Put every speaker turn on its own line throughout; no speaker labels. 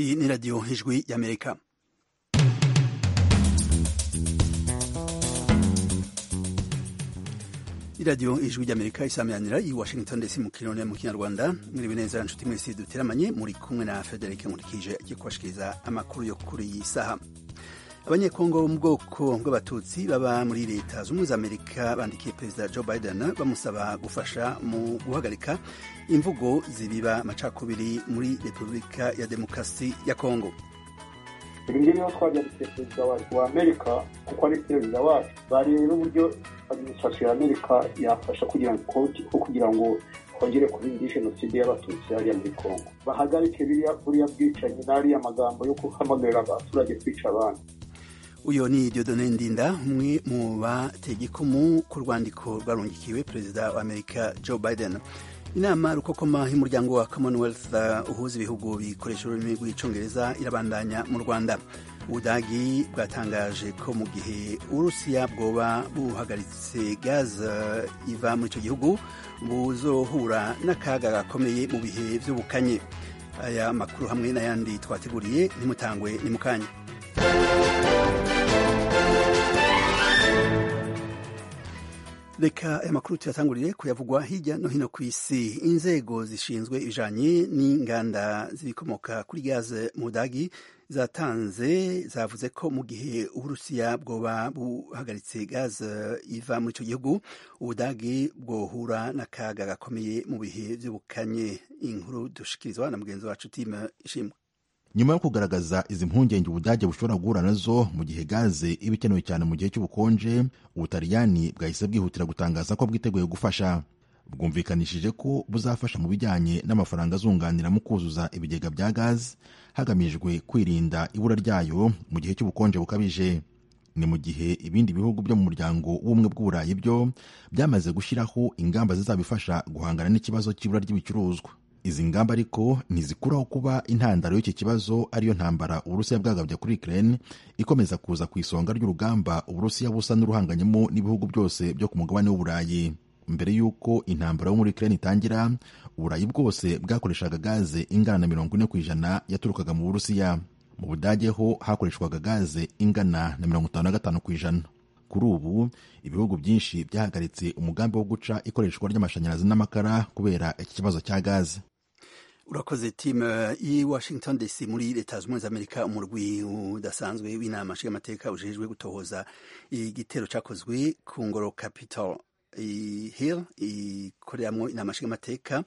Iyi ni radiyo ijwi y'amerika iradiyo ijwi ry'amerika isameranira i washington dc mu kirundi mu kinyarwanda mwiriwe neza nshuti mwese duteramanye muri kumwe na federike nkurikije agiye kubashikiriza amakuru yo kuri iyi saha abanyekongo bo mu bwoko bw'abatutsi baba muri leta zunze ubumwe za amerika bandikiye perezida joe biden bamusaba gufasha mu guhagarika imvugo zibiba amacakubiri muri repubulika ya demokarasi ya kongo
ibi ngibi niho twajyandikiye perezida wa amerika kuko ari perezida wacu bareba uburyo administrasiyo ya amerika yafasha kugira ngo kugira ngo hongere kuba jenoside y'abatutsi hariya muri kongo bahagarike buriya bwicanyi n'ariya magambo yo guhamagarira abaturage kwica abandi
uyu ni Dieudonne Ndinda umwe mu batega ikumu ku rwandiko rwarungikiwe perezida wa amerika joe biden inama rukokoma y'umuryango wa commonwealth uhuza ibihugu bikoresha ururimi rw'icyongereza irabandanya mu rwanda ubudagi bwatangaje ko mu gihe uburusiya bwoba buhagaritse gaze iva muri icyo gihugu buzohura n'akaga gakomeye mu bihe by'ubukanye aya makuru hamwe n'ayandi twateguriye ntimutangwe ni mu kanya reka aya makuru tuyatangurire kuyavugwa hirya no hino ku isi inzego zishinzwe ibijanye n'inganda zibikomoka kuri gaze mu budagi zatanze zavuze ko mu gihe uburusiya bwoba buhagaritse gaze iva muri icyo gihugu ubudagi bwohura n'akaga gakomeye mu bihe by'ubukanye inkuru dushikirizwa na mugenzi wacu time ishimwe
nyuma yo kugaragaza izi mpungenge ubudage bushobora guhura nazo mu gihe gaze iba ikenewe cyane mu gihe cy'ubukonje ubutaliyani bwahise bwihutira gutangaza ko bwiteguye gufasha bwumvikanishije ko buzafasha mu bijyanye n'amafaranga azunganira mu kuzuza ibigega bya gaze hagamijwe kwirinda ibura ryayo mu gihe cy'ubukonje bukabije ni mu gihe ibindi bihugu byo mu muryango w'ubumwe bw'uburayi byo byamaze gushyiraho ingamba zizabifasha guhangana n'ikibazo cy'ibura ry'ibicuruzwa izi ngamba ariko ntizikuraho kuba intandaro y'iki kibazo ariyo ntambara uburusiya bwagabye kuri ukraine ikomeza kuza ku isonga ry'urugamba uburusiya busa n'uruhanganyemo n'ibihugu byose byo ku mugabane w'uburayi mbere y'uko intambara yo muri ukraine itangira uburayi bwose bwakoreshaga gaze ingana na mirongo ine ku ijana yaturukaga mu burusiya mu budage ho hakoreshwaga gaze ingana na mirongo itanu na gatanu ku ijana kuri ubu ibihugu byinshi byahagaritse umugambi wo guca ikoreshwa ry'amashanyarazi n'amakara kubera iki kibazo cya gaze
urakoze timu i washington dc muri leta zunze ubumwe za amerika umurwi udasanzwe w'inama nshingamateka ujejwe gutohoza igitero cyakozwe ku ngoro capital hill ikoreramwo inama nshingamateka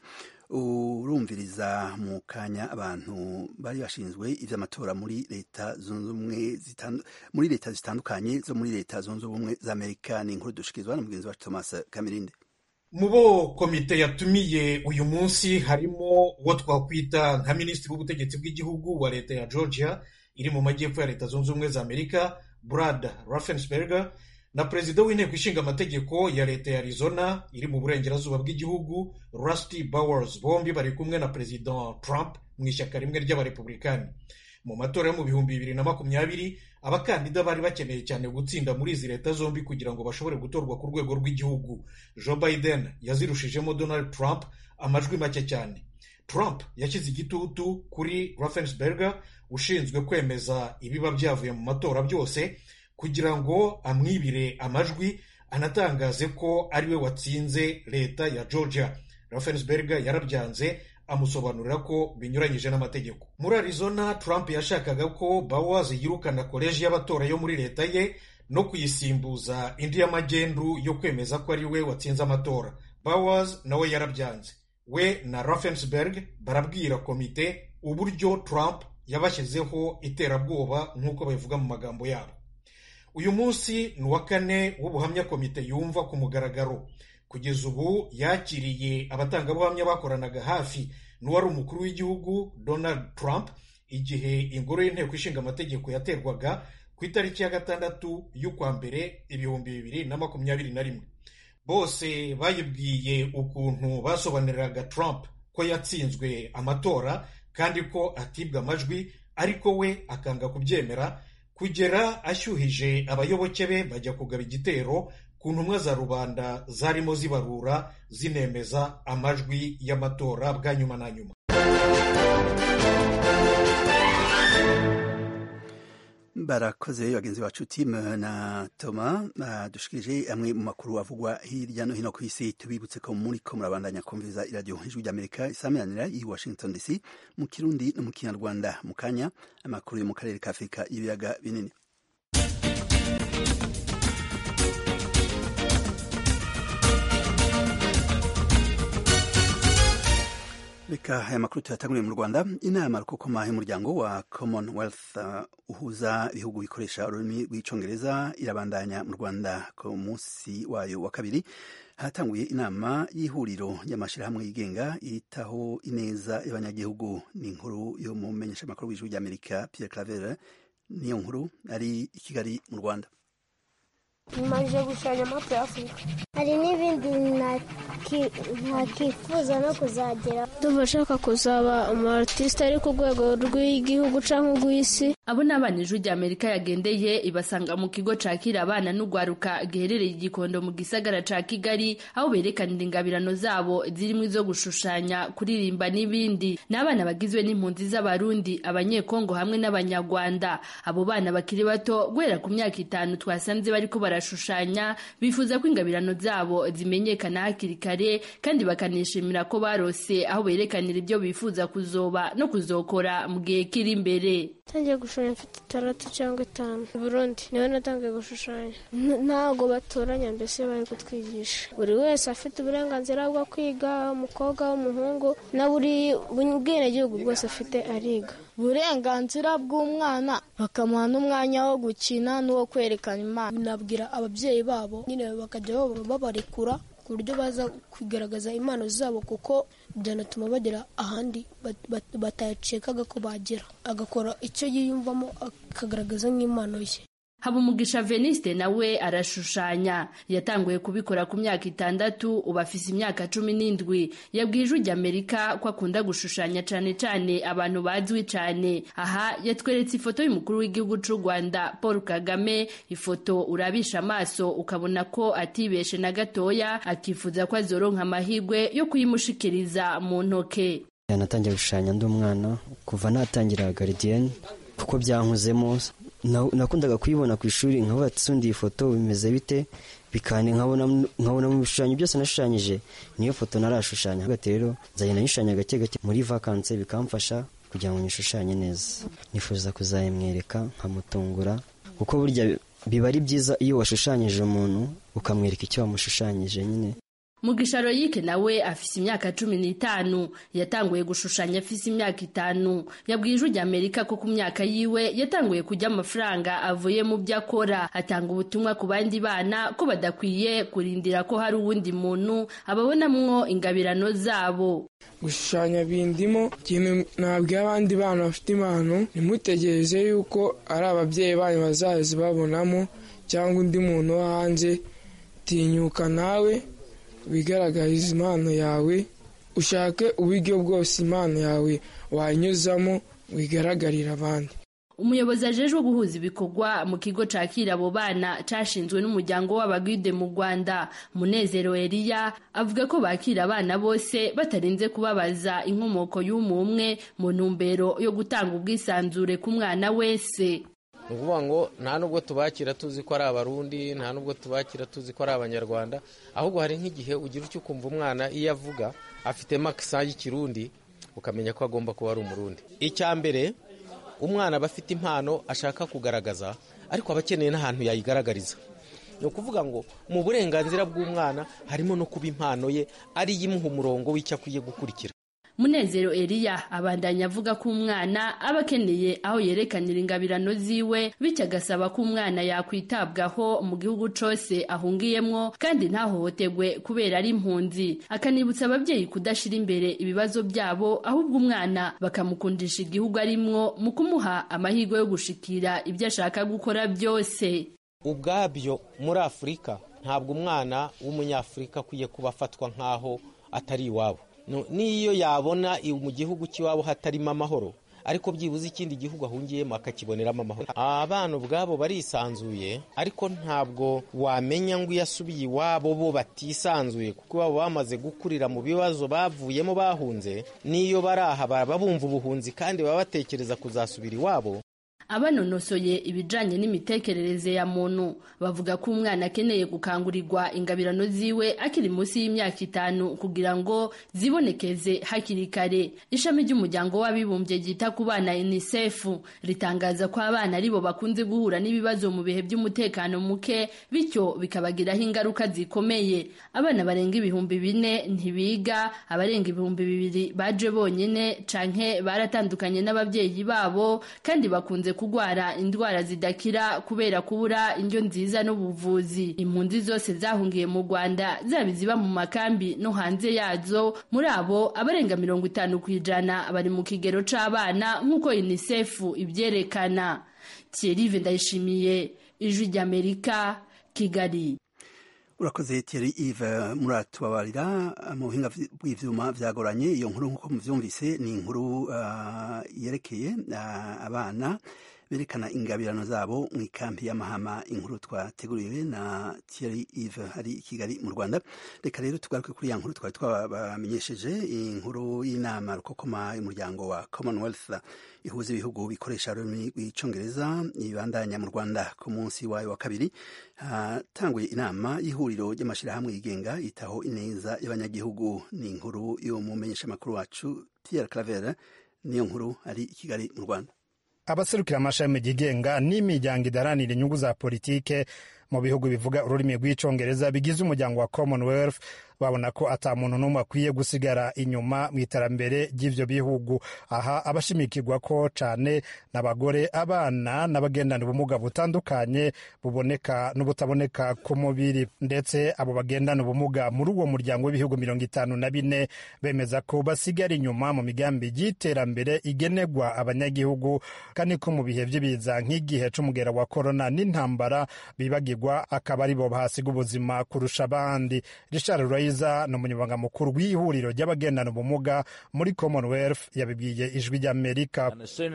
urumviriza mu kanya abantu bari bashinzwe iby'amatora muri leta zunze ubumwe muri leta zitandukanye zo muri leta zunze ubumwe za amerika ni inkuru dushikirizwa na mugenzi wacu thomas kamirinde
mu bo komite yatumiye uyu munsi harimo uwo twakwita nka minisitiri w'ubutegetsi bw'igihugu wa leta ya georgia iri mu majyepfo ya leta zunze ubumwe za amerika brad raffensperger na perezida w'inteko ishinga amategeko ya leta ya arizona iri mu burengerazuba bw'igihugu rusty bowers bombi bari kumwe na perezida trump mu ishyaka rimwe ry'abarepublikani mu matora yo mu bihumbi bibiri na makumyabiri abakandida bari bakeneye cyane gutsinda muri izi leta zombi kugira ngo bashobore gutorwa ku rwego rw'igihugu joe biden yazirushijemo donald trump amajwi make cyane trump yashyize igitutu kuri raffensperger ushinzwe kwemeza ibiba byavuye mu matora byose kugira ngo amwibire amajwi anatangaze ko ariwe watsinze leta ya georgia raffensperger yarabyanze amusobanurira ko binyuranyije n'amategeko muri arizona trump yashakaga ko bowers yirukana koleji y'abatora yo muri leta ye no kuyisimbuza indi y'amagendu yo kwemeza ko ari we watsinze amatora bowers nawe yarabyanze we na raffensberg barabwira komite uburyo trump yabashyizeho iterabwoba nk'uko babivuga mu magambo yabo uyu munsi ni uwa kane w'ubuhamya komite yumva ku mugaragaro kugeza ubu yakiriye abatangabuhamya bakoranaga hafi n'uwari umukuru w'igihugu donald trump igihe ingoro y'inteko ishinga amategeko yaterwaga ku itariki ya gatandatu y'ukwa mbere ibihumbi bibiri na makumyabiri na rimwe bose bayibwiye ukuntu basobanuriraga trump ko yatsinzwe amatora kandi ko atibwa amajwi ariko we akanga kubyemera kugera ashyuhije abayoboke be bajya kugaba igitero ku ntumwa za rubanda zarimo zibarura zinemeza amajwi y'amatora bwa nyuma na nyuma
barakoze bagenzi bacu timu na toma dushikirije amwe mu makuru avugwa hirya no hino ku isi tubibutse ko muri ko murabandanya kumviriza iradiyo ijwi ry'amerika isameranira i washington dc mu kirundi no mu kinyarwanda mu kanya amakuru yo mu karere ka afurika y'ibiyaga binini reka aya makuru tuyatanguriye mu rwanda inama rukokoma y'umuryango wa commonwealth uh, uhuza ibihugu bikoresha ururimi rw'icyongereza irabandanya mu rwanda ku munsi wayo wa kabiri hatanguye inama y'ihuriro ry'amashyirahamwe yigenga yitaho ineza y'abanyagihugu ni inkuru yo mu menyeshamakuru w'ijwi ry'amerika pierre claver niyo nkuru ari i kigali mu rwanda
maze gushushanya amapu ya afurika hari n'ibindi ntakifuza no kuzagera ndumva ashaka kuzaba umu artiste ari ku rwego rw'igihugu cyangwa urw'isi
abo ni abana ijwi rya amerika yagendeye ibasanga mu kigo cakira abana n'ugwaruka giherereye igikondo mu gisagara ca kigali aho berekanira ingabirano zabo zirimo izo gushushanya kuririmba n'ibindi ni abana bagizwe n'impunzi z'abarundi abanyekongo hamwe n'abanyarwanda abo bana bakiri bato guhera ku myaka itanu twasanze bariko barashushanya bifuza ko ingabirano zabo zimenyekana hakiri kare kandi bakanishimira ko barose aho berekanira ibyo bifuza kuzoba no kuzokora mu gihe kiri imbere
ntangiye gushushanya mfite itandatu cyangwa itanu i burundi niho natangiye gushushanya ntabwo batoranya mbese bari kutwigisha buri wese afite uburenganzira bwo kwiga umukobwa w'umuhungu na buri bwenegihugu bwose afite ariga
uburenganzira bw'umwana bakamuha n'umwanya wo gukina n'uwo kwerekana imana binabwira ababyeyi babo nyine bakajya babarekura ku buryo baza kugaragaza impano zabo kuko byanatuma bagera ahandi batacekaga ko bagera agakora icyo yiyumvamo akagaragaza nk'impano ye
habumugisha veniste nawe arashushanya yatanguye kubikora ku myaka itandatu ubu afise imyaka cumi n'indwi yabwiye ijwi ry'amerika ko akunda gushushanya cane cane abantu bazwi cane aha yatweretse ifoto y'umukuru w'igihugu c'u rwanda paul kagame ifoto urabisha amaso ukabona ko atibeshe na gatoya akifuza ko azoronka amahirwe yo kuyimushikiriza mu ntoke
natangiye gushushanya ndi umwana kuva natangira garidiyeni kuko byankuzemo nakundaga kuyibona ku ishuri nkavuga ati sundi iyi foto bimeze bite bikane nkabona mu bishushanyo byose nashushanyije niyo foto narashushanya hagati rero nzagenda nyishushanya gake gake muri vakanse bikamfasha kugira ngo nyishushanye neza nifuza kuzayimwereka nkamutungura kuko burya biba ari byiza iyo washushanyije umuntu ukamwereka icyo wamushushanyije nyine
mugisha royike nawe afise imyaka cumi n'itanu yatanguye gushushanya afise imyaka itanu yabwiye ijwi ry'amerika ko ku myaka yiwe yatanguye kurya amafaranga avuye mu byo akora atanga ubutumwa ku bandi bana ko badakwiye kurindira ko hari uwundi muntu ababonamwo ingabirano zabo
gushushanya bindimo ikintu nabwiye abandi bana bafite impano ntimutegereze yuko ari ababyeyi banyu bazaza babonamo cyangwa undi muntu wo hanze tinyuka nawe wigaragariza impano yawe ushake uburyo bwose impano yawe wanyuzamo wigaragarira abandi
umuyobozi ajejwe guhuza ibikorwa mu kigo cakira abo bana cashinzwe n'umuryango w'abagwide mu rwanda munezero eliya avuga ko bakira abana bose batarinze kubabaza inkomoko y'umwe umwe mu ntumbero yo gutanga ubwisanzure ku mwana wese
ni ukuvuga ngo nta nubwo tubakira tuzi ko ari abarundi nta nubwo tubakira tuzi ko ari abanyarwanda ahubwo hari nk'igihe ugira icyo ukumva umwana iyo avuga afitemo akisa y'ikirundi ukamenya ko agomba kuba ari umurundi icya mbere umwana aba afite impano ashaka kugaragaza ariko aba akeneye n'ahantu yayigaragariza ni ukuvuga ngo mu burenganzira bw'umwana harimo no kuba impano ye ariyo imuha umurongo w'icyo akwiye gukurikira
munezero eliya abandanya avuga ko umwana aba akeneye aho yerekanira ingabirano ziwe bityo agasaba ko umwana yakwitabwaho mu gihugu cose ahungiyemwo kandi ntahohoterwe kubera ari impunzi akanibutsa ababyeyi kudashira imbere ibibazo byabo ahubwo umwana bakamukundisha igihugu arimwo mu kumuha amahirwe yo gushikira ibyo ashaka gukora byose
ubwabyo muri afurika ntabwo umwana w'umunyafurika akwiye kuba afatwa nk'aho atari iwabo n'iyo yabona mu gihugu cy'iwabo hatarimo amahoro ariko byibuze ikindi gihugu ahungiyemo akakiboneramo amahoro abana ubwabo barisanzuye ariko ntabwo wamenya ngo iyo asubiye iwabo bo batisanzuye kuko iwabo bamaze gukurira mu bibazo bavuyemo bahunze n'iyo bari aha baba bumva ubuhunzi kandi baba batekereza kuzasubira iwabo
abanonosoye ibijanye n'imitekerereze ya muntu bavuga ko umwana akeneye gukangurirwa ingabirano ziwe akiri munsi y'imyaka itanu kugira ngo zibonekeze hakiri kare ishami ry'umuryango w'abibumbye ryita ku bana unicef ritangaza ko abana aribo bakunze guhura n'ibibazo mu bihe by'umutekano muke bityo bikabagiraho ingaruka zikomeye abana barenga ibihumbi bine ntibiga abarenga ibihumbi bibiri baje bonyine canke baratandukanye n'ababyeyi babo kandi bakunze kugwara indwara zidakira kubera kubura indyo nziza n'ubuvuzi impunzi zose zahungiye mu rwanda zaba iziba mu makambi no hanze yazo muri abo abarenga mirongo itanu ku ijana bari mu kigero c'abana nk'uko unicef ibyerekana thierry ndayishimiye ijwi ry'amerika kigali
urakoze Thierry Yves muratubabarira mu buhinga bw'ivyuma vyagoranye iyo nkuru nk'uko muvyumvise ni inkuru uh, yerekeye uh, abana berekana ingabirano zabo mu ikampi y'amahama inkuru twateguriwe na Thierry Yves hari i Kigali mu Rwanda reka rero tugaruke kuri ya nkuru twari twabamenyesheje inkuru y'inama rukokoma y'umuryango wa Commonwealth ihuza ibihugu bikoresha ururimi rw'icongereza ibandanya mu Rwanda ku munsi wayo wa kabiri hatanguye inama y'ihuriro ry'amashyirahamwe yigenga yitaho ineza y'abanyagihugu ni inkuru y'umumenyeshamakuru wacu Pierre Claver niyo nkuru ari i Kigali mu Rwanda
abaserukira amashami yigenga n'imiryango idaranira inyungu za politike mu bihugu bivuga ururimi rw'icongereza bigize umuryango wa commonwealth babona ko ata muntu n'umwe akwiye gusigara inyuma mu iterambere ry'ivyo bihugu aha abashimikirwa ko cane n'abagore abana n'abagendana ubumuga butandukanye buboneka n'ubutaboneka ku mubiri ndetse abo bagendana ubumuga muri uwo muryango w'ibihugu mirongo itanu na bine bemeza ko basigara inyuma mu migambi y'iterambere igenerwa abanyagihugu kandi ko mu bihe vy'ibiza nk'igihe c'umugera wa korona n'intambara bibagirwa akaba ari bo bahasiga ubuzima kurusha abandi richard Raiza ni umunyamabanga mukuru w'ihuriro ry'abagendana ubumuga muri commonwealth yabibwiye ijwi ry'amerika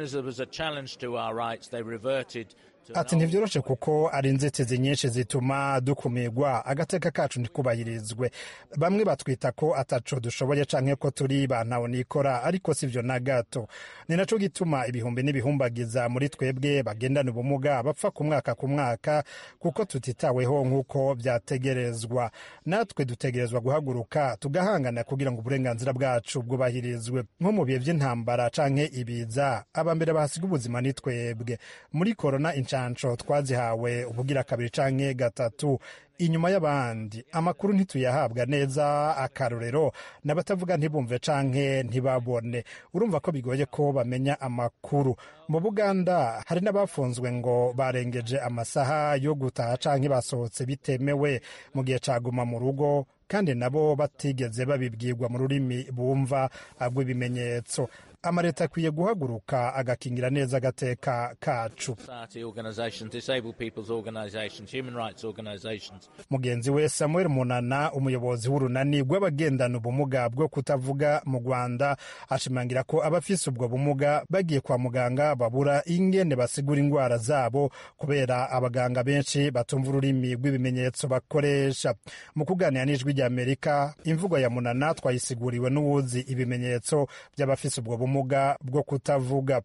ati ntibyoroshe kuko ari inzitizi nyinshi zituma dukumirwa agateka kacu ntikubahirizwe bamwe batwita ko ataco dushoboye canke ko turi bantawe nikora ariko sivyo na gato ni naco gituma ibihumbi n'ibihumbagiza muri twebwe bagendana ubumuga bapfa ku mwaka ku mwaka kuko tutitaweho nk'uko vyategerezwa natwe dutegerezwa guhaguruka tugahangana kugira ngo uburenganzira bwacu bwubahirizwe nko mu bihe vy'intambara canke ibiza abambere bahasiga ubuzima ni twebwe muri korona inshansho twazihawe ubugira kabiri canke gatatu inyuma y'abandi amakuru ntituyahabwa neza akarorero n'abatavuga ntibumve canke ntibabone urumva ko bigoye ko bamenya amakuru mu buganda hari n'abafunzwe ngo barengeje amasaha yo gutaha canke basohotse bitemewe mu gihe caguma mu rugo kandi nabo batigeze babibwirwa mu rurimi bumva rw'ibimenyetso amaleta akwiye guhaguruka agakingira neza agateka kacu mugenzi we samuel munana umuyobozi w'urunani rw'abagendana ubumuga bwo kutavuga mu rwanda ashimangira ko abafise ubwo bumuga bagiye kwa muganga babura ingene basigura indwara zabo kubera abaganga benshi batumva ururimi rw'ibimenyetso bakoresha mu kuganira n'ijwi ry'amerika imvugo ya munana twayisiguriwe n'uwuzi ibimenyetso by'abafise ubwo bumuga bwo kutavuga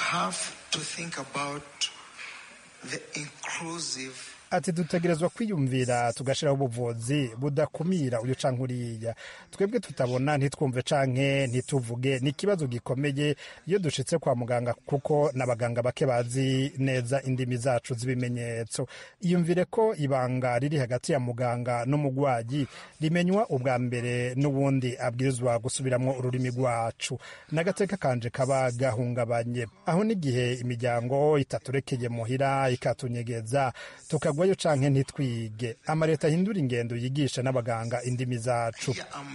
ati dutegerezwa kwiyumvira tugashyiraho ubuvuzi budakumira uyu canke uriya twebwe tutabona ntitwumve canke ntituvuge ni ikibazo gikomeye iyo dushitse kwa muganga kuko n'abaganga bake bazi neza indimi zacu z'ibimenyetso iyumvire ko ibanga riri hagati ya muganga n'umugwayi rimenywa ubwa mbere n'ubundi abwirizwa gusubiramwo ururimi rwacu n'agateka kanje kaba gahungabanye aho n'igihe imiryango itaturekeye muhira ikatunyegeza tukagwa tugwayo canke ntitwige amaleta ahindura ingendo yigisha n'abaganga indimi zacu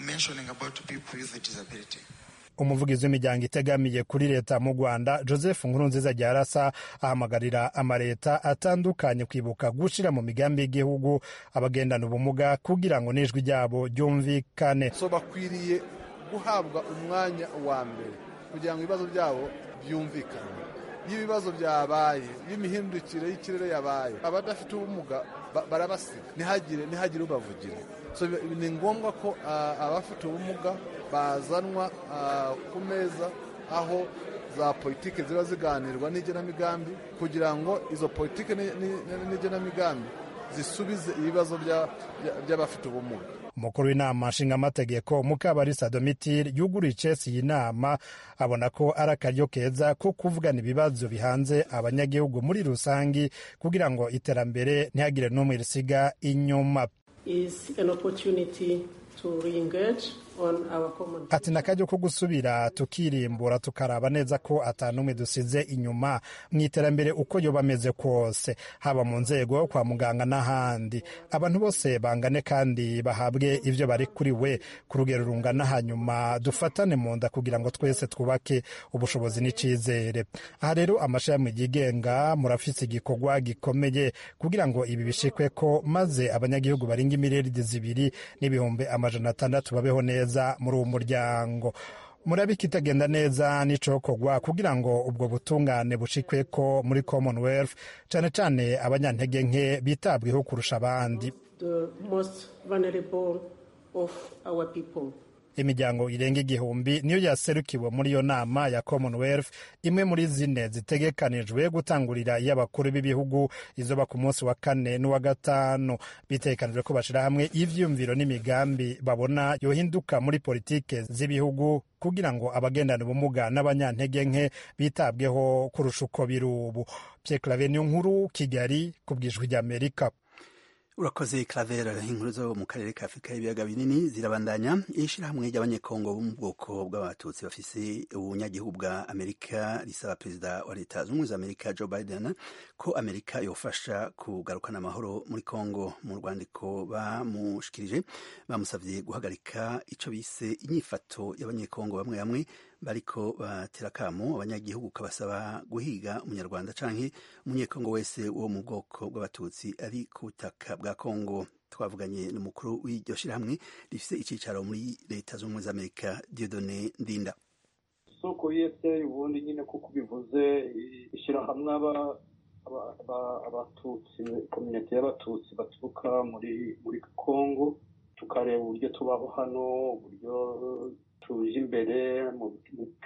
umuvugizi w'imiryango itegamiye kuri leta mu rwanda joseph nkurunziza ryarasa ahamagarira amaleta atandukanye kwibuka gushira mu migambi y'igihugu abagendana ubumuga kugira ngo n'ijwi ryabo ryumvikane
so bakwiriye guhabwa umwanya wa mbere kugira ngo ibibazo byabo byumvikane iyo ibibazo byabaye iyo imihindukire y'ikirere yabaye abadafite ubumuga barabasiga ntihagire ntihagire ubavugira ni ngombwa ko abafite ubumuga bazanwa ku meza aho za politiki ziba ziganirwa n'igenamigambi kugira ngo izo politiki n'igenamigambi zisubize ibibazo by'abafite ubumuga
umukuru w'inama nshingamategeko mukabarisa domitire yuguriye icesi iyi nama abona ko ari akaryo keza ko kuvugana ibibazo bihanze abanyagihugu muri rusange kugira ngo iterambere ntihagire n'umwe risiga inyuma ati ni akaryo ko gusubira tukirimbura tukaraba neza ko atanumwe dusize inyuma mu iterambere uko yoba ameze kose haba mu nzego kwa muganga n'ahandi abantu bose bangane kandi bahabwe ibyo bari kuri we ku rugero rungana hanyuma dufatane mu nda kugira ngo twese twubake ubushobozi n'icyizere aha rero amashami yigenga murafise igikorwa gikomeye kugira ngo ibi bishikwe ko maze abanyagihugu barenga imiriyaridi zibiri n'ibihumbi amajana atandatu babeho neza muri uwo muryango murabika itagenda neza n'icokorwa kugira ngo ubwo butungane bushikwe ko muri commonwealth cyane cyane abanyantege nke bitabweho kurusha abandi imiryango irenga igihumbi niyo yaserukiwe muri iyo nama ya commonwealth imwe muri zine zitegekanijwe gutangurira iy'abakuru b'ibihugu izoba ku munsi wa kane n'uwa gatanu bitegekanijwe ko bashyira hamwe ivyiyumviro n'imigambi babona yohinduka muri politike z'ibihugu kugira ngo abagendana ubumuga n'abanyantege nke bitabweho kurusha uko biri ubu pierre claver niyo nkuru kigali ku bwijwi ry'amerika
urakoze claver inkuru zo mu karere ka afurika y'ibiyaga binini zirabandanya ishyirahamwe ry'abanyekongo bo mu bwoko bw'abatutsi bafise ubunyagihugu bwa amerika risaba perezida wa leta zunze ubumwe za amerika joe biden ko amerika yofasha kugarukana amahoro muri kongo mu rwandiko bamushikirije bamusabye guhagarika icyo bise inyifato y'abanyekongo bamwe bamwe bariko batera akamo abanyagihugu kabasaba guhiga umunyarwanda canke umunyekongo wese wo mu bwoko bw'abatutsi ari ku butaka bwa kongo twavuganye n'umukuru w'iryo shirahamwe rifise icicaro muri leta z'ubumwe z'amerika diodone ndinda
isoko yese ubundi nyine kuko bivuze ishyirahamwe abatutsi kominete y'abatutsi baturuka muri muri kongo tukareba uburyo tubaho hano uburyo tuje imbere mu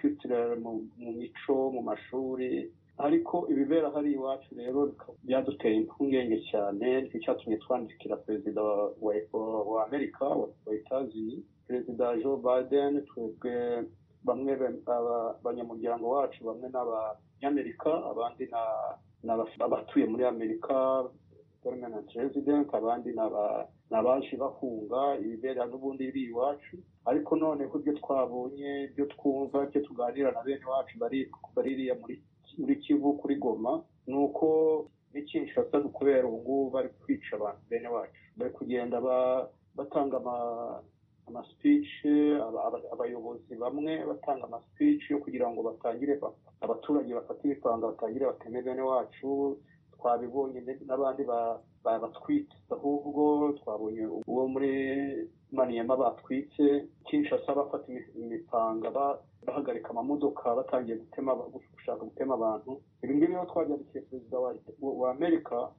mu mico mu mashuri ariko ibibera hari iwacu rero byaduteye impungenge cyane nicyo cyatumye twandikira perezida wa amerika wa etazini perezida joe biden twebwe bamwe abanyamuryango wacu bamwe n'abanyamerika abandi abatuye muri amerika permanent resident abandi ni abaje bahunga ibibera n'ubundi biri iwacu ariko noneho ibyo twabonye ibyo twumva ibyo tuganira na bene wacu baririya muri kivu kuri goma ni uko n'ikinshasa ni ukubera ubu ngubu bari kwica abantu bene wacu bari kugenda batanga amasipici abayobozi bamwe batanga amasipici yo kugira ngo batangire abaturage bafate ibipanga batangire bateme bene wacu twabibonye n'abandi batwitse ahubwo twabonye uwo muri maniyama batwitse kinshasa bafata imipanga bahagarika amamodoka batangiye gutema gushaka gutema abantu ibi ngibi rero twabyandikiye perezida wa amerika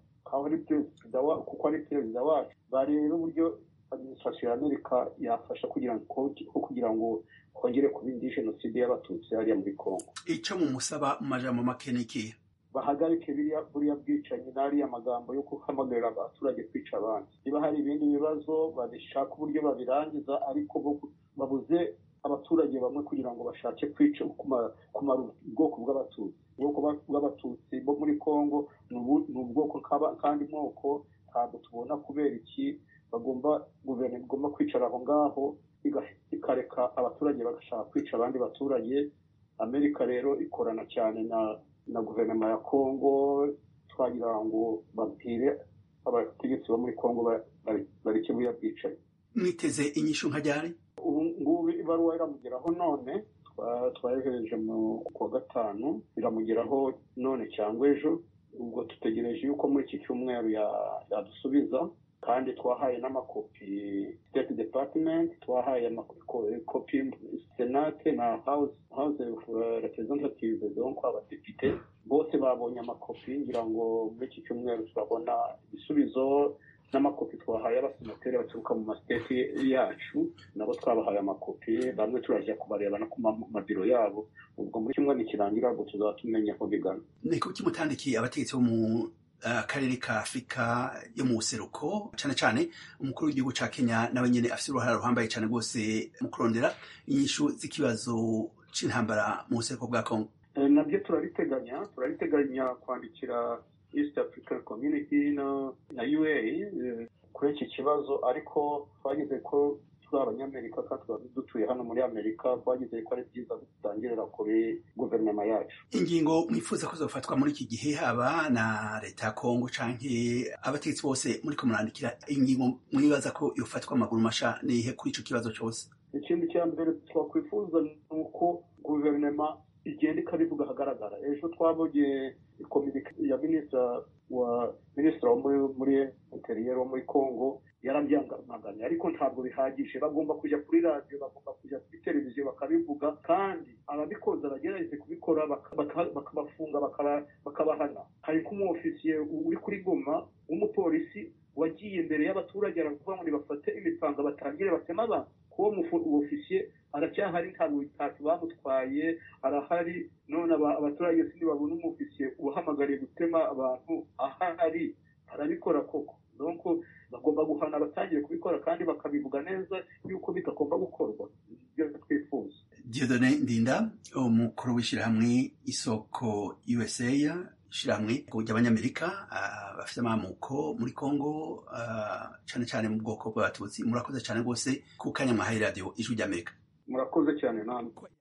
kuko ari perezida wacu bareba uburyo administration ya amerika yafasha kugira ngo kugira ngo hongere kuba indi jenoside y'abatutsi hariya muri congo
icyo mumusaba mu majambo make ni ikihe
bahagarike buriya bwicanyi n'ariya magambo yo guhamagarira abaturage kwica abandi niba hari ibindi bibazo babishaka uburyo babirangiza ariko babuze abaturage bamwe kugira ngo bashake kwica kumara ubwoko bw'abatutsi ubwoko bw'abatutsi bo muri congo ni ubwoko kandi moko ntabwo tubona kubera iki bagomba guverinoma igomba kwicara aho ngaho ikareka abaturage bagashaka kwica abandi baturage amerika rero ikorana cyane na na guverinoma ya kongo twagira ngo babwire abategetsi bo muri kongo bareke buriya bwicaye
mwiteze inyishu nka ryari
ubu ngubu ibaruwa iramugeraho none twayohereje mu kwa gatanu iramugeraho none cyangwa ejo ubwo dutegereje yuko muri iki cyumweru yadusubiza kandi twahaye n'amakopi state department twahaye amakopi senate na house house of representatives donc abadepite bose babonye amakopi ngira ngo muri iki cyumweru turabona ibisubizo n'amakopi twahaye abasenateri baturuka mu masiteti yacu nabo twabahaye amakopi bamwe turajya kubareba no ku mabiro yabo ubwo muri kimwe nikirangira ubwo tuzaba tumenya aho bigana
ni kuki mutandikiye abategetsi bo mu akarere ka afurika yo mu buseruko cyane cyane umukuru w'igihugu cya kenya nawe nyine afite uruhare ruhambaye cyane rwose mu kurondera inyishu z'ikibazo cy'intambara mu buseruko bwa kongo
nabyo turabiteganya turabiteganya kwandikira east african community na na ua kuri iki kibazo ariko twagize ko turi abanyamerika kandi tuba dutuye hano muri amerika twagize ko ari byiza dutangirira kuri guverinoma yacu
ingingo mwifuza ko zofatwa muri iki gihe haba na leta ya kongo canke abategetsi bose muri ko murandikira ingingo mwibaza ko yofatwa amaguru masha nihe kuri ico kibazo cyose
ikindi cya mbere twakwifuza ni uko guverinoma igenda ikabivuga ahagaragara ejo twabonye kominike ya minisitiri wa minisitiri wo muri interiyeri wo muri congo yarabyamaganye ariko ntabwo bihagije bagomba kujya kuri radiyo bagomba kujya kuri televiziyo bakabivuga kandi ababikoze bagerageze kubikora bakabafunga bakabahana hari nk'umwofisiye uri kuri goma w'umupolisi wagiye imbere y'abaturage aravuga ngo nibafate imipanga batangire batema abantu kuwo ofisiye aracyahari ntabwo bitatu bamutwaye arahari none abaturage sindi babona umufisiye ubahamagariye gutema abantu ahari arabikora koko donc bagomba guhana abatangiye kubikora kandi bakabivuga neza yuko bidagomba gukorwa ibyo twifuza
diodone ndinda umukuru w'ishyirahamwe isoko usa ishyirahamwe ry'abanyamerika bafite amamuko muri congo cyane cyane mu bwoko bw'abatutsi murakoze cyane rwose ku kanya mwahaye radiyo ijwi ry'amerika
murakoze cyane namwe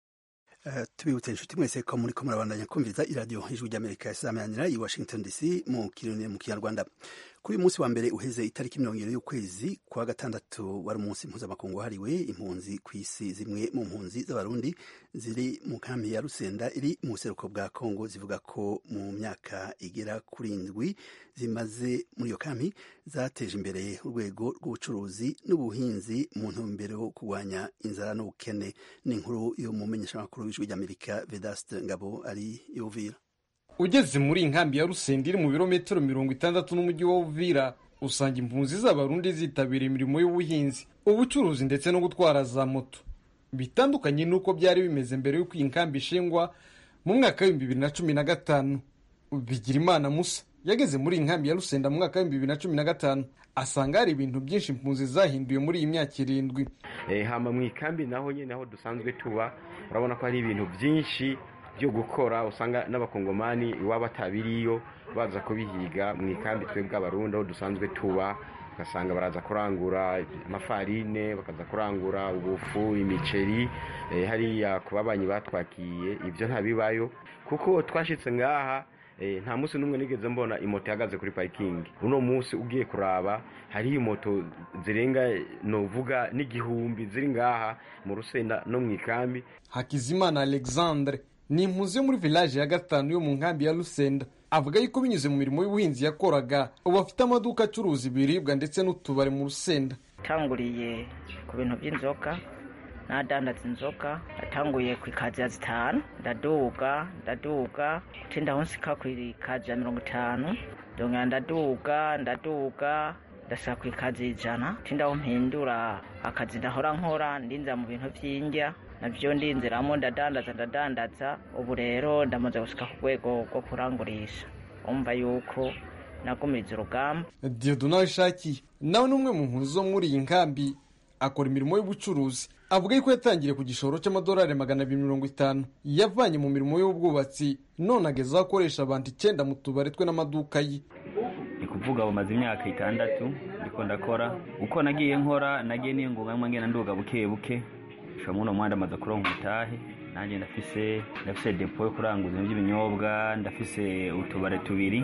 tubibutse inshuti mwese ko muri ko murabandanya kumviriza iradiyo ijwi ry'amerika isamanira i washington dc mu kirundi mu kinyarwanda kuri uyu munsi wa mbere uheze itariki mirongo irindwi y'ukwezi kwa gatandatu wari umunsi mpuzamakungu wahariwe impunzi ku isi zimwe mu mpunzi z'abarundi ziri mu nkambi ya rusenda iri mu buseruko bwa kongo zivuga ko mu myaka igera kuri indwi zimaze muri iyo kambi zateje imbere urwego rw'ubucuruzi n'ubuhinzi mu ntumbero yo kurwanya inzara n'ubukene ni inkuru yo mu menyeshamakuru w'ijwi ry'amerika vedaste ngabo ari yuvira
ugeze muri inkambi ya rusenda iri mu birometero mirongo itandatu n'umujyi wa uvira usanga impunzi z'abarundi zitabira imirimo y'ubuhinzi ubucuruzi ndetse no gutwara za moto bitandukanye n'uko byari bimeze mbere y'uko iyi nkambi ishingwa mu mwaka w'ibihumbi bibiri na cumi na gatanu bigirimana musa yageze muri iyi nkambi ya rusenda mu mwaka w'ibihumbi bibiri na cumi na gatanu asanga hari ibintu byinshi impunzi zahinduye muri iyi myaka irindwi
hama mu ikambi naho nyine aho dusanzwe tuba urabona ko hari ibintu byinshi byo gukora usanga n'abakongomani iwabo atabiriyo baza kubihiga mu ikambi twebwe abarundi aho dusanzwe tuba ugasanga baraza kurangura amafarine bakaza kurangura ubufu imiceri hariya ku babanyi batwakiye ibyo ntabibayo kuko twashyitse ngaha nta munsi n'umwe nigeze mbona imoto ihagaze kuri parikingi uno munsi ugiye kuraba hariho imoto zirenga nuvuga n'igihumbi ziri ngaha mu rusenda no mu ikambi
hakizimana alexandre ni impunzi yo muri village ya gatanu yo mu nkambi ya rusenda avuga yuko binyuze mu mirimo y'ubuhinzi yakoraga ubu afite amaduka acuruza ibiribwa ndetse n'utubari mu rusenda
atanguriye ku bintu by'inzoka nadandaza inzoka natanguye ku ikazi ya zitanu ndaduga ndaduga utinda aho nsika ku ikazi ya mirongo itanu ndongera ndaduga ndaduga ndasika ku ikazi y'ijana utinda aho mpindura akazi ndahora nkora ndinza mu bintu by'indya nabyo ndinziramo ndadandaza ndadandaza ubu rero ndamaze gusika ku rwego rwo kurangurisha umva yuko nagumiriza urugamba
diyodo nawe ishakiye nawe ni umwe mu mpunzi zo muri iyi nkambi akora imirimo y'ubucuruzi avuga yuko yatangiriye ku gishoro cy'amadolari magana abiri mirongo itanu yavanye mu mirimo y'ubwubatsi none ageze aho akoresha abantu icyenda mu tubari twe n'amaduka ye
ni kuvuga bumaze imyaka itandatu ndiko ndakora uko nagiye nkora nagiye niyungunga ngenda nduga buke buke muri uno muhanda amaze kuronka umutahe nanjye ndafise ndafise depo yo kuranguza ibintu by'ibinyobwa ndafise utubare tubiri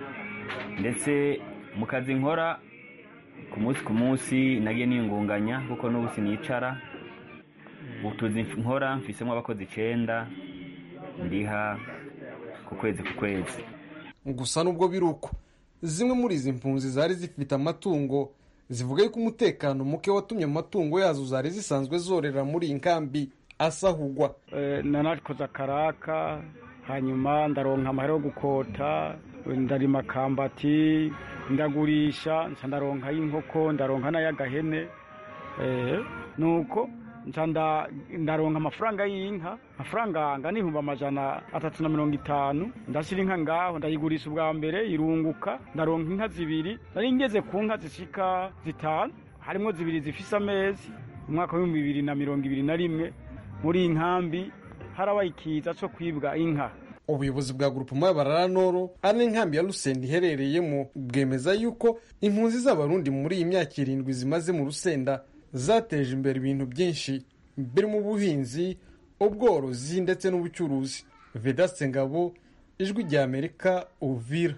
ndetse mu kazi nkora ku munsi ku munsi nagiye niyungunganya kuko n'ubu sinicara utuzi nkora mfisemo abakozi icyenda ndiha ku kwezi ku kwezi
gusa nubwo biri uko zimwe muri izi mpunzi zari zifite amatungo zivuga yuko umutekano muke watumye amatungo yazo zari zisanzwe zorera muri iyi nkambi asahugwa
nanakoze akaraka hanyuma ndaronka amahera yo gukota ndarima kambati ndagurisha nca ndaronka y'inkoko ndaronka n'ay'agahene eh, nuko nca nda- ndaronka amafaranga y'inka amafaranga angana n'ibihumbi amajana atatu na mirongo itanu ndashyira inka ngaho ndayigurisha ubwa mbere irunguka ndaronka inka zibiri nari ngeze ku nka zishika zitanu harimo zibiri zifise amezi mu mwaka w'ibihumbi bibiri na mirongo ibiri na rimwe muri iyi nkambi harabaye ikiza cyo kwibwa inka
ubuyobozi bwa grupema y'abarara noro ari n'inkambi ya rusenda iherereyemo bwemeza yuko impunzi z'abarundi muri iyi myaka irindwi zimaze mu rusenda zateje imbere ibintu byinshi birimo ubuhinzi ubworozi ndetse n'ubucuruzi vedaste ngabo ijwi rya amerika uvira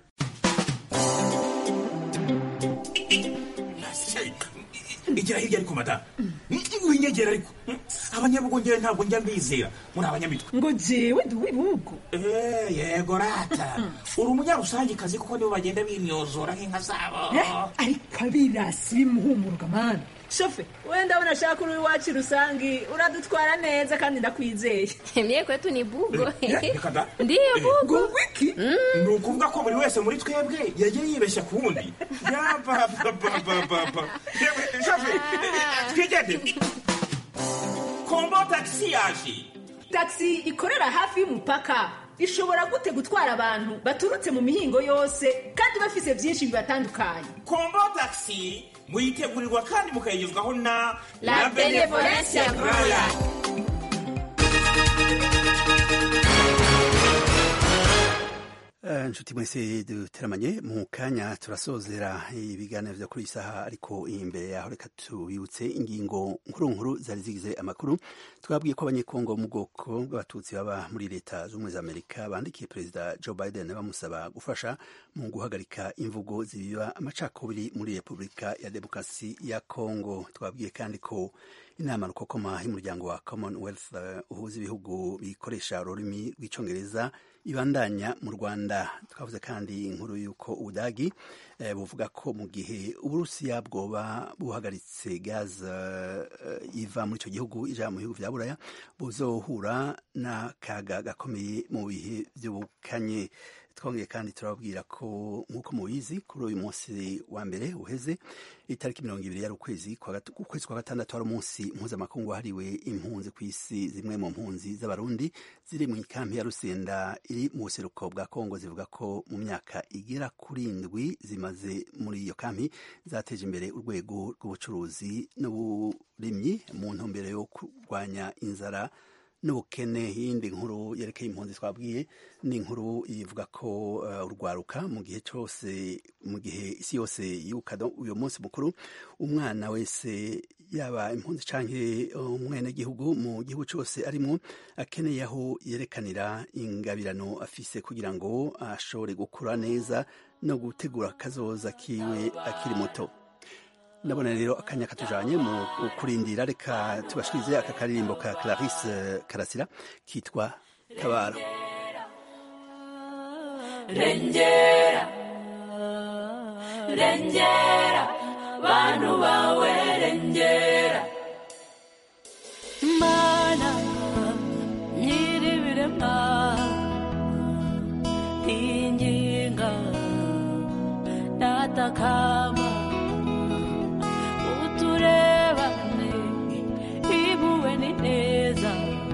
igira hirya ariko madamu winyegera ariko abanyabugongera ntabwo njya mbizera muri abanyamitwe
ngo jewe ndi uw'ibihugu
Eh, yego rata uri umunyarusangikazi kuko nibo bagenda bimyozora nk'inka zabo
ariko abirasi bimuhumuruka mani shofe wenda abona ashaka uri iwacu rusangi uradutwara neza kandi ndakwizeye
mie kwetu ni bugo
Eh, reka da.
ndiyo bugo
wiki
ni ukuvuga ko buri wese muri twebwe yagiye yibeshya ku wundi yapapapapapa shofe twigende kombo tagisi yaje
taxi ikorera hafi y'umupaka ishobora gute gutwara abantu baturutse mu mihingo yose kandi bafise byinshi bibatandukanye
kombo tagisi muyitegurirwa kandi mukayigezwaho na
La Benevolencia Royal.
Eh, inshuti mwese duteramanye mu kanya turasozera ibiganiro vyo kuri iyi saha ariko imbere yaho reka tubibutse ingingo nkuru nkuru zari zigize amakuru twabwiye ko abanyekongo mu bwoko bw'abatutsi baba muri leta z'ubumwe za amerika bandikiye perezida joe biden bamusaba gufasha mu guhagarika imvugo zibiba amacakubiri muri repubulika ya demokarasi ya kongo twabwiye kandi ko inama rukokoma y'umuryango wa commonwealth eh, uhuza ibihugu bikoresha ururimi rw'icongereza ibandanya mu rwanda twavuze kandi inkuru y'uko ubudagi eh, buvuga ko mu gihe uburusiya bwoba buhagaritse gaz eh, iva muri icyo gihugu ija mu bihugu vya buraya buzohura n'akaga gakomeye mu bihe by'ubukanye twongeye kandi turababwira ko nk'uko mubizi kuri uyu munsi wa mbere uheze itariki mirongo ibiri yari ukwezi kwa gat- ukwezi kwa gatandatu wari umunsi mpuzamakungu wahariwe impunzi ku isi zimwe mu mpunzi z'abarundi ziri mu ikampi ya rusenda iri mu buseruko bwa kongo zivuga ko mu myaka igera kuri indwi zimaze muri iyo kampi zateje imbere urwego rw'ubucuruzi n'uburimyi mu ntumbero yo kurwanya inzara n'ubukene yindi nkuru yerekeye impunzi twabwiye ni inkuru ivuga ko uh, urwaruka mu gihe cyose mu gihe isi yose yibuka do- uyu munsi mukuru umwana wese yaba impunzi canke umwenegihugu mu gihugu cyose arimo akeneye aho yerekanira ingabirano afise kugira ngo ashobore gukura neza no gutegura akazoza kiwe akiri muto ndabona rero akanya katujanye mu kurindira reka tubashikirize aka karirimbo ka Clarisse Karasira kitwa Tabara
rengera rengera bantu bawe rengera mana nyiribirema inginga natakama uturebane ibuwe ni neza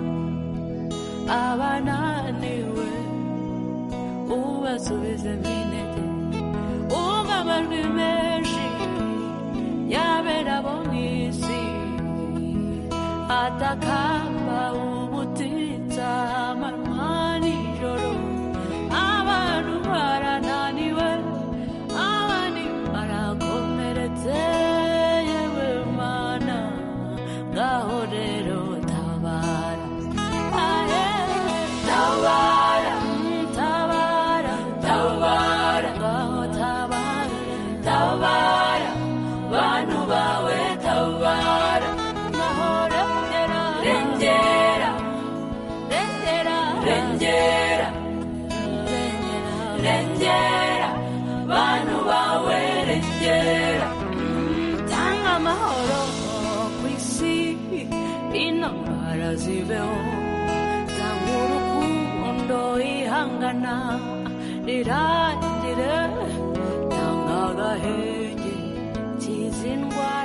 abananiwe ubasubize minete umva amajwi menshi yabera bo mw'isi atakamba ubutitsa amanywa nijoro abantu barananiwe abandi barakomeretse yewe mana ngaho rero tabara ahe tabara tabara tabara ngaho tabara tabara bantu bawe tabara ngaho rengera rengera rengera rengera rengera bantu bawe rengera tanga amahoro ku isi intambara zibeho tanga urukundo ihangana rirangire tanga agahenge kiza indwara